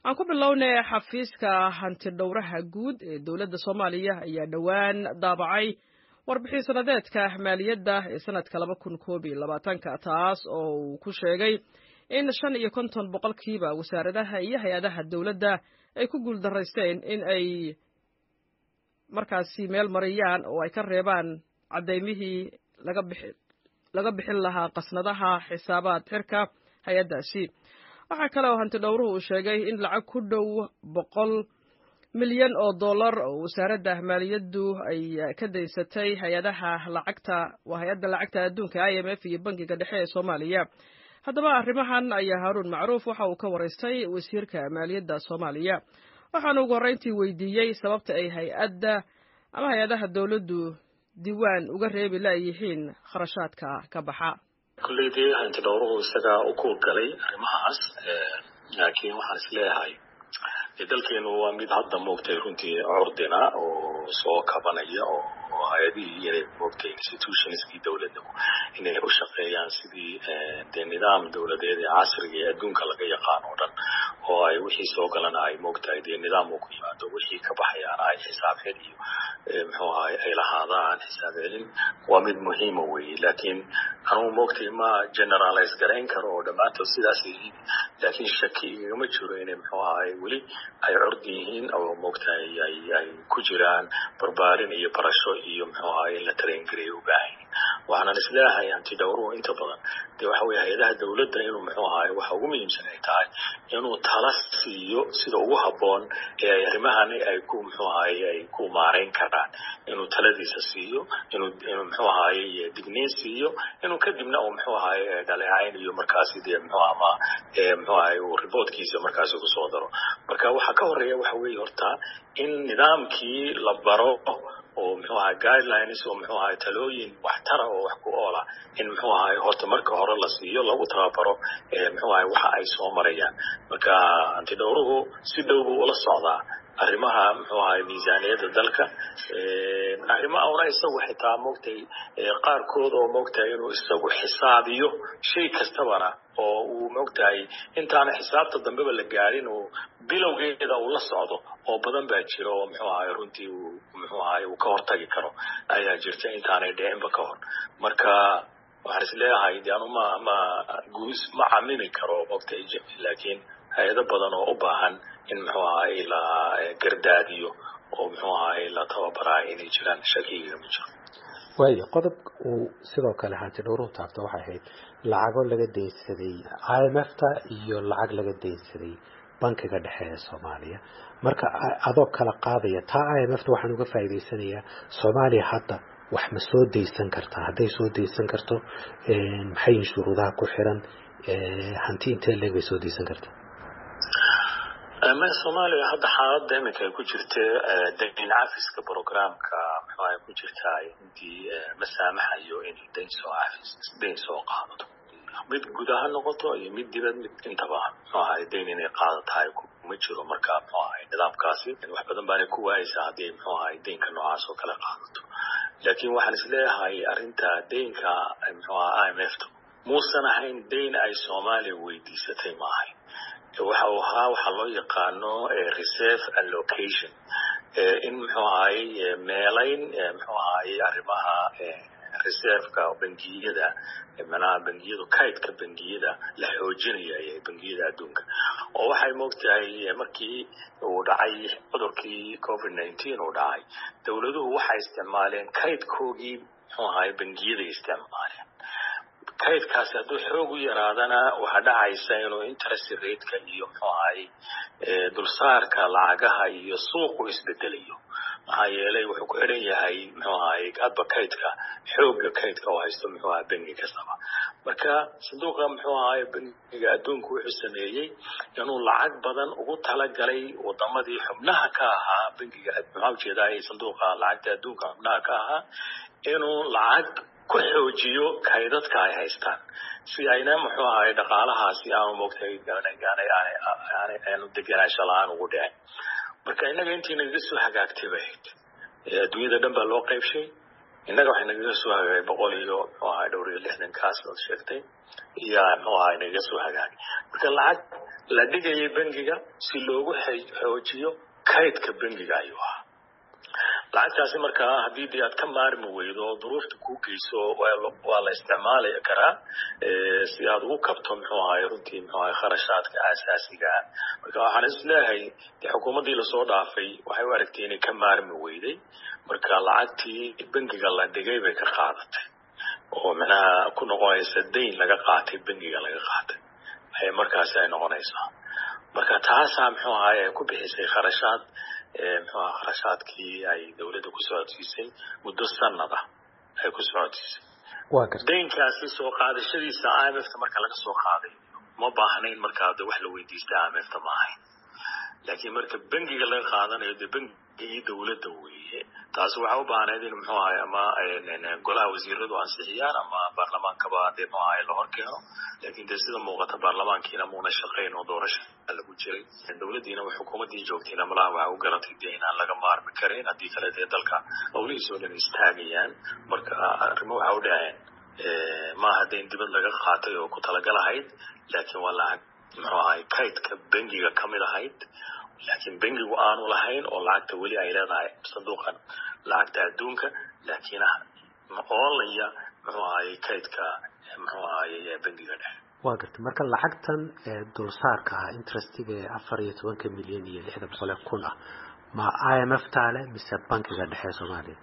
aan ku bilownay xafiiska hantidhowraha guud ee dowladda soomaaliya ayaa dhowaan daabacay warbixin sanadeedka maaliyadda ee sanadka laba kun koob iyo labaatanka taas oo uu ku sheegay in shan iyo konton boqolkiiba wasaaradaha iyo hay-adaha dowladda ay ku guuldaraysteen in ay markaasi meel mariyaan oo ay ka reebaan caddaymihii laga bixin lahaa qasnadaha xisaabaad xirka hay-addaasi waxaa kale oo hanti dhowruhu uu sheegay in lacag ku dhow boqol milyan oo dollar oo wasaaradda maaliyaddu ay ka daysatay hay-adaha lacagta waa hay-adda lacagta adduunka i m f iyo bankiga dhexe ee soomaaliya haddaba arrimahan ayaa haaruun macruuf waxa uu ka waraystay wasiirka maaliyadda soomaaliya waxaana ugu horreyntii weydiiyey sababta ay hay-adda ama hay-adaha dowladdu diiwaan uga reebi laayihiin kharashaadka ka baxa kulley dee hanti dhowruhu isagaa u kuurgalay arrimahaas laakiin waxaan is leeyahay dalkeenu waa mid hadda moogtay runtii curdina oo soo kabanaya oo hay-adihii inay moogtay institutionskii dowladda inay u shaqeeyaan sidii dee nidaam dowladeed ee casriga ee adduunka laga yaqaan oo dhan oo ay wixii soo galana ay moogtahay dee nidaam uu ku yimaado wixii ka baxayaana ay xisaab xel iyo muxuu ahay ay lahaadaan xisaab celin waa mid muhiima weeye laakiin anugu moogtay ma generalize garayn karo oo dhammaantood sidaas yihiin laakiin shaki igama jiro inay muxuu ahay weli ay curdi yihiin oo moogtahay ay ay ku jiraan barbaarin iyo barasho iyo muxuu ahay in la tareengareeyo u baahan waxaanan isleeyahay hanti dhowruhu inta badan dee waxa weye hay-adaha dowladda inuu muxuu ahay waxa ugu muhiimsan ay tahay inuu tala siiyo sida ugu habboon ee ay arrimahani ay ku muxuu ahay ay ku maarayn karaan inuu taladiisa siiyo inuu inuu muxuu ahay digniin siiyo inuu kadibna uu muxuu ahay dhaleecayn iyo markaasi dee muxuu ama muxuu ahay uu reportkiisa markaasi kusoo daro marka waxaa ka horeeya waxa weeye horta in nidaamkii la baro oo muxuu ahay guidelines oo muxuu ahay talooyin waxtara oo wax ku oola in muxuu ahay horta marka hore la siiyo lagu tababaro muxuu ahay waxa ay soo marayaan marka antidhowruhu si dhow buu ula socdaa arrimaha muxuu ahay miisaaniyadda dalka arrimaha una isagu xitaa moogtay qaarkood oo moogtahay inuu isagu xisaabiyo shay kastabana oo uu moogtahay intaana xisaabta dambeba la gaadhin uu bilowgeeda uu la socdo oo badan baa jira oo muxuu ahay runtii uu muxuu ahay uu ka hortagi karo ayaa jirta intaanay dhicinba ka hor marka waxaan is leeyahay de anu ma ma guus ma camimi karo moogtahay laakiin hay-ado badan oo u baahan in muxuu ahay la gardaadiyo oo muxuu ahay la tababaraayo inay jiraan shakigiga ma jiro waayo qodob uu sidoo kale hanti dhowruhu taabto waxay ahayd lacago laga daynsaday i m f ta iyo lacag laga daynsaday bankiga dhexe ee soomaaliya marka adoo kala qaadaya taa i m f ta waxaan uga faa'iidaysanayaa soomaaliya hadda wax ma soo daysan kartaa hadday soo daysan karto maxay shuruudaha ku xiran hanti intee leeg bay soo daysan kartaa ma soomaaliya hadda xaaladda iminka ay ku jirta dayn cafiska programka muxuu ahay ku jirtaa intii ma saamaxayo inay dayn soo cafis dayn soo qaadato mid gudaha noqoto iyo mid dibad mid intaba muxuu ahay dayn inay qaadatahay kuma jiro marka muxuu ahay nidaamkaasi wax badan baanay ku waayeysaa haddii muxuu ahay daynka noocaas oo kale qaadato laakiin waxaan isleeyahay arrinta daynka muxuu ahay i m f ta muusan ahayn dayn ay soomaaliya weydiisatay ma ahayn waxa uu ahaa waxaa loo yaqaano reserve allocation in muxuu ahay meelayn muxuu ahay arrimaha reserveka bangiyada manaha bangiyadu kaydka bangiyada la xoojinaya ee bangiyada adduunka oo waxay moogtahay markii uu dhacay cudurkii covid nineteen uu dhacay dowladuhu waxay isticmaaleen kaydkoogii muxuu ahay bangiyaday isticmaaleen kaydkaasi hadduu xoog u yaraadana waxaa dhacaysa inuu interest rateka iyo muxuu ahay dulsaarka lacagaha iyo suuqu isbedelayo maxaa yeelay wuxuu ku xidhan yahay muxuu ahay hadba kaydka xoogga kaydka oo haysto muxuu ahay bangi kastaba marka sanduuqa muxuu ahay bangiga adduunku wuxuu sameeyey inuu lacag badan ugu talagalay wadamadii xubnaha ka ahaa bangiga maxaa ujeedaa sanduuqa lacagta adduunka xubnaha ka ahaa inuu lacag ku xoojiyo kaydadka ay haystaan si ayna muxuu ahay dhaqaalahaasi aanu moogtay aanu degenaansho la-aan ugu dhicin marka innaga intii nagaga soo hagaagtay bay ahayd adduunyada dhan baa loo qaybshay innaga waxay nagaga soo hagaagay boqol iyo muxuu ahay dhowr iyo lixdan kaas ood sheegtay iyo muxuu ahay nagaga soo hagaagay marka lacag la dhigayay bangiga si loogu xoojiyo kaydka bangiga ayuu ahaa lacagtaasi markaa haddii dee aad ka maarmi weydo oo duruufta kuu geyso waa la isticmaali karaa si aad ugu kabto muxuu ahay runtii muxuu ahay kharashaadka aasaasiga ah marka waxaan is leeyahay dee xukuumaddii lasoo dhaafay waxay u aragtay inay ka maarmi weyday marka lacagtii bangiga la dhigay bay ka qaadatay oo macnaha ku noqonaysa dayn laga qaatay bangiga laga qaatay ay markaasi ay noqonaysaa marka taasaa muxuu ahay ay ku bixisay kharashaad muxuu aha kharashaadkii ay dawladda ku socodsiisay muddo sanad ah ay ku socodsiisay daynkaasi soo qaadashadiisa i m f ta marka laga soo qaaday ma baahnayn markaa de wax la weydiista i m f ta ma ahayn laakiin marka bangiga laga qaadanayo dee bangigii dawladda weeye taasi waxaa u baahnayd in muxuu ahay ama golaha wasiiradu ansixiyaan ama baarlamaankaba dee muxuu ahay la hor keeno laakiin dee sida muuqata baarlamaankiina muuna shaqayn oo doorasha lagu jiray dawladdiina xukuumaddii joogtayna malaha waxa u garatay dee inaan laga maarmi karin haddii kale dee dalka howlihiis oo dhan istaagayaan marka arrimo waxa u dhaceen maaha dee in dibad laga qaatay oo ku talagalahayd laakiin waa lacag muxuu ahay kaydka bangiga ka mid ahayd laakiin bangigu aanu lahayn oo lacagta weli ay leedahay sanduuqan lacagta adduunka laakiin oolaya muxuu ahaye kaydka muxuu ahaye bangiga dhexe waa garta marka lacagtan dulsaarka ah interestiga ee afar iyo tobanka milyan iyo lixda boqol ee kun ah ma i m f taale mise bankiga dhexe soomaaliya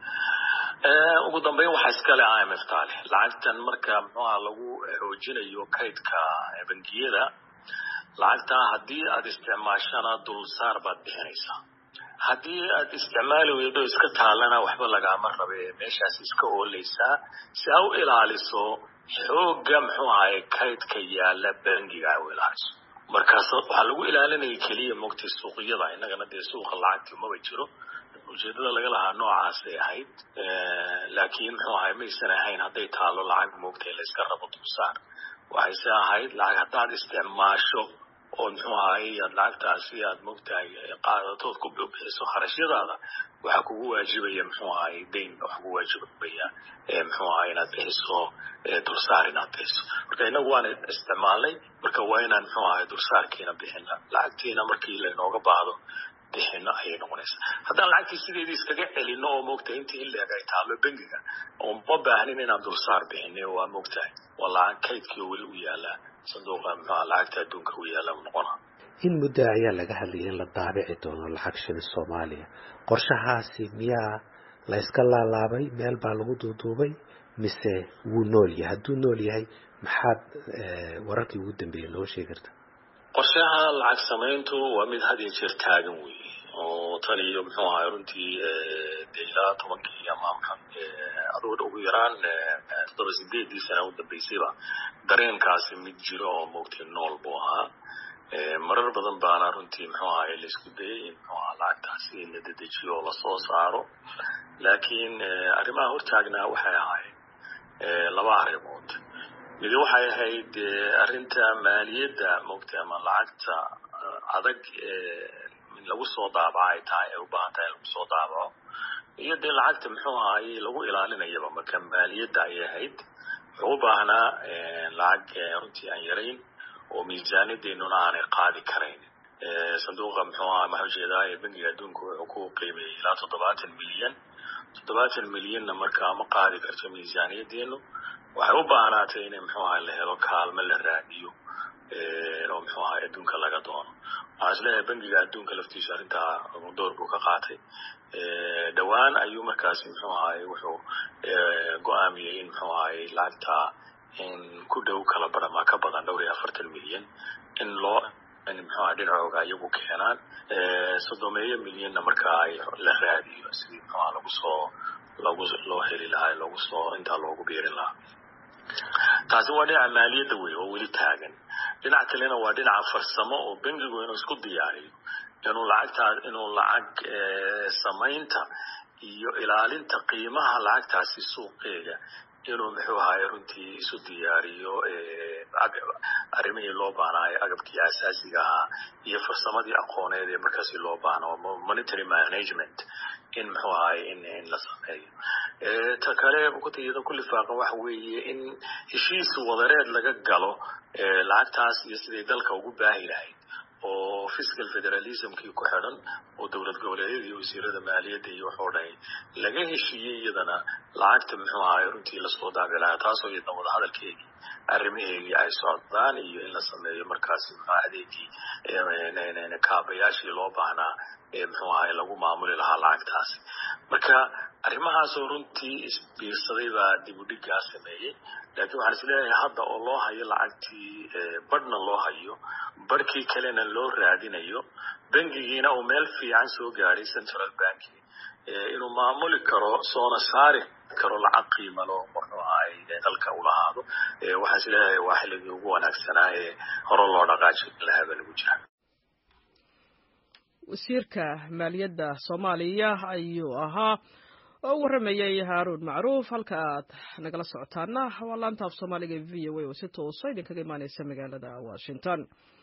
ugu dambeyn waxaa iskale i m f taale lacagtan marka muxuaha lagu xoojinayo kaydka bangiyada lacagtaa haddii aada isticmaashana dulsaar baad bixinaysaa haddii aad isticmaali weydo iska taalana waxba lagaama rabe meeshaas iska ooleysaa si a u ilaaliso xoogga muxuu ahaye kaydka yaala bangiga a u ilaaliso markaas waxaa lagu ilaalinaya keliya mogtay suuqyada innagana dee suuqa lacagti maba jiro ujeedada laga lahaa noocaasay ahayd laakiin muxuu ahay maysan ahayn hadday taalo lacag moogtay la iska rabo dulsaar waxayse ahayd lacag haddaad isticmaasho oo muxuu ahay aad lacagtaasi aad mogtahay qaadatood ku bixiso kharashyadaada waxaa kugu waajibaya muxuu ahay dayn waxa kugu waajibaya muxuu ahay inaad bixiso dulsaar inaad bixiso marka inagu waan isticmaalnay marka waa inaan muxuu ahay dulsaarkiina bixina lacagtiina markii laynooga baahdo bixino ayay noqonaysaa haddaan lacagtii sideedii iskaga celino oo moogtahay intii ileeg ay taalo bangiga oo ma baahnin inaan dulsaar bixinay waa moogtahay waa lacag kaydkii weli u yaalaa sanduuqa muxuha lacagta adduunka u yaala noqona in muddo ayaa laga hadlayay in la daabici doono lacag shilin soomaaliya qorshahaasi miyaa la yska laalaabay meel baa lagu duuduubay mise wuu nool yahay hadduu nool yahay maxaad wararkii ugu dambeeyey noo sheegi karta qorshaha lacag samayntu waa mid had iyo jeer taagan weeye oo tan iyo muxuu ahay runtii de ilaa tobankii ama adugu ugu yaraan toddoba sideedii sana u dambeysayba dareenkaasi mid jiro oo moogtay nool buu ahaa marar badan baana runtii muxuu ahay laisku dayay in muxuu aha lacagtaasi la dedejiyo oo lasoo saaro laakiin arrimaha hortaagnaa waxay ahayd laba arrimood midi waxay ahayd arrinta maaliyadda moogtay ama lacagta adag in lagu soo daabaco ay tahay ay u baahan tahay in lagu soo daabaco iyo dee lacagta muxuu ahaye lagu ilaalinayaba marka maaliyadda ayay ahayd wuxuu u baahnaa lacag runtii aan yarayn oo miisaaniyadeennuna aanay qaadi karayn sanduuqa muxuu aha maxaa ujeedaa bangiga adduunka wuxuu ku qiimeeyey ilaa toddobaatan milyan toddobaatan milyanna markaa ma qaadi karto miisaaniyadeenu waxay u baahnaatay in muxuu ahay la helo kaalmo la raadiyo oo muxuu ahay adduunka laga doono waxaan isleeyahay bangiga adduunka laftiisu arrintaa door buu ka qaatay dhowaan ayuu markaasi muxuu ahay wuxuu go-aamiyey in muxuu ahay lacagta in ku dhow kala barama ka badan dhowr iyo afartan milyan in loo in muxuu ahay dhinacooga iyagu keenaan soddomeeyo milyanna markaa ay la raadiyo sidii muxuu aha lagu soo lagu loo heli lahaa loogu soo intaa loogu biirin lahaa taasi waa dhinaca maaliyadda wey oo weli taagan dhinac kalena waa dhinaca farsamo oo bangigu inuu isku diyaariyo inuu lacagtaa inuu lacag samaynta iyo ilaalinta qiimaha lacagtaasi suuqeega inuu muxuu ahaye runtii isu diyaariyo arrimihii loo baanaayo agabkii asaasiga ahaa iyo farsamadii aqooneed ee markaasi loo baano monitory management in muxuu ahaye in in la sameeyo ta kale iyada ku lifaaqan waxa weeye in heshiis wadareed laga galo lacagtaas iyo siday dalka ugu baahi lahayd oo fiscal federalismkii ku xidhan oo dowlad goboleedyada iyo wasiirada maaliyadda iyo waxoo dhan laga heshiiyey iyadana lacagta muxuu ahaay runtii lasoo daabi lahaa taasoo iyadna wadahadalkeegii arrimaheegii ay socdaan iyo in la sameeyo markaasi muxuu adeegii kaabayaashii loo baahnaa ee muxuu ahaay lagu maamuli lahaa lacagtaasi marka arrimahaasoo runtii isbiirsaday baa dib u dhiggaa sameeyey laakiin waxaan isleeyahay hadda oo loo hayo lacagtii badhna loo hayo barhkii kalena loo raadinayo bangigiina uu meel fiican soo gaadhay central banki inuu maamuli karo soona saari karo lacag qiimalo muxuu ahay dalka u lahaado waxaan isleeyahay waa xilligii ugu wanaagsanaa ee hore loo dhaqaajin lahaaba lagu jira wasiirka maaliyadda soomaaliya ayuu ahaa oo u warramayay haaruun macruuf halka aad nagala socotaana waa laanta af soomaaliga v o a oo si toosa idinkaga imaaneysa magaalada washington